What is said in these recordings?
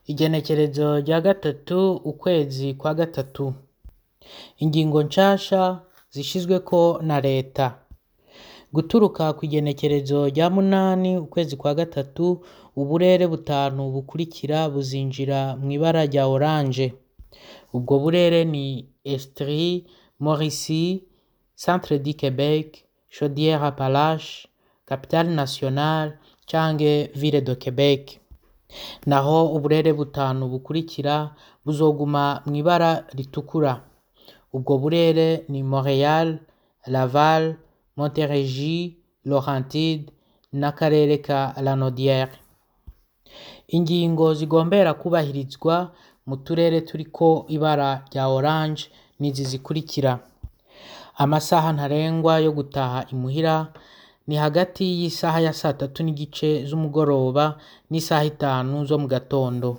Igenekerezo rya gatatu ukwezi kwa gatatu. Ingingo nshasha zishizweko na leta. Guturuka kw'igenekerezo rya munani ukwezi kwa gatatu, uburere butanu bukurikira buzinjira mw'ibara rya oranje. Ubwo burere ni Estrie, Mauricie, Centre du Quebec, Chaudière-Appalaches, Capitale Nationale canke Ville de Quebec. Naho uburere butanu bukurikira buzoguma mw'ibara ritukura. Ubwo burere ni Montréal, Laval, Montérégie, Laurentide n'akarere ka Lanaudière. Ingingo zigombera kubahirizwa mu turere turiko ibara rya oranje nizi zikurikira: amasaha ntarengwa yo gutaha imuhira ni hagati y'isaha ya satatu n'igice z'umugoroba n'isaha itanu zo mu gatondo.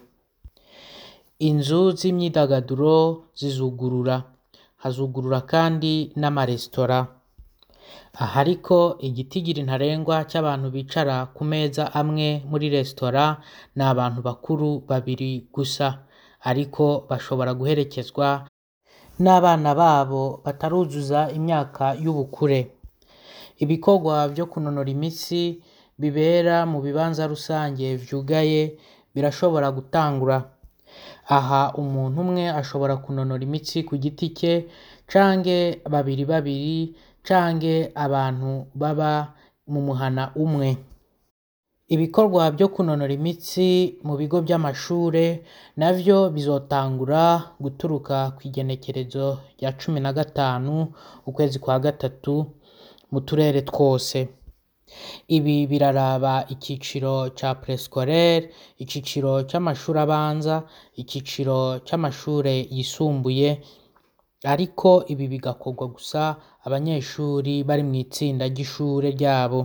Inzu z'imyidagaduro zizugurura, hazugurura kandi n'amaresitora. Aha ariko igitigiri ntarengwa c'abantu bicara ku meza amwe muri resitora ni abantu bakuru babiri gusa, ariko bashobora guherekezwa n'abana babo bataruzuza imyaka y'ubukure. Ibikorwa vyo kunonora imitsi bibera mu bibanza rusange vyugaye birashobora gutangura. Aha umuntu umwe ashobora kunonora imitsi ku giti ce canke babiri babiri canke abantu baba mu muhana umwe. Ibikorwa vyo kunonora imitsi mu bigo vy'amashure navyo bizotangura guturuka kw'igenekerezo rya cumi na gatanu ukwezi kwa gatatu mu turere twose. Ibi biraraba iciciro ca préscolaire, iciciro c'amashure abanza, iciciro c'amashure yisumbuye, ariko ibi bigakorwa gusa abanyeshuri bari mw'itsinda ry'ishure ryabo.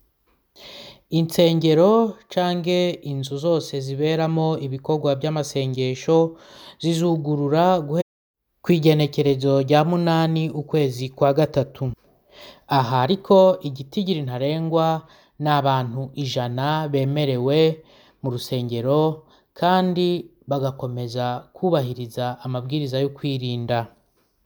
Insengero canke inzu zose ziberamwo ibikorwa vy'amasengesho zizugurura kw'igenekerezo rya munani ukwezi kwa gatatu. Aha ariko igitigiri ntarengwa ni abantu ijana bemerewe mu rusengero kandi bagakomeza kwubahiriza amabwiriza yo kwirinda.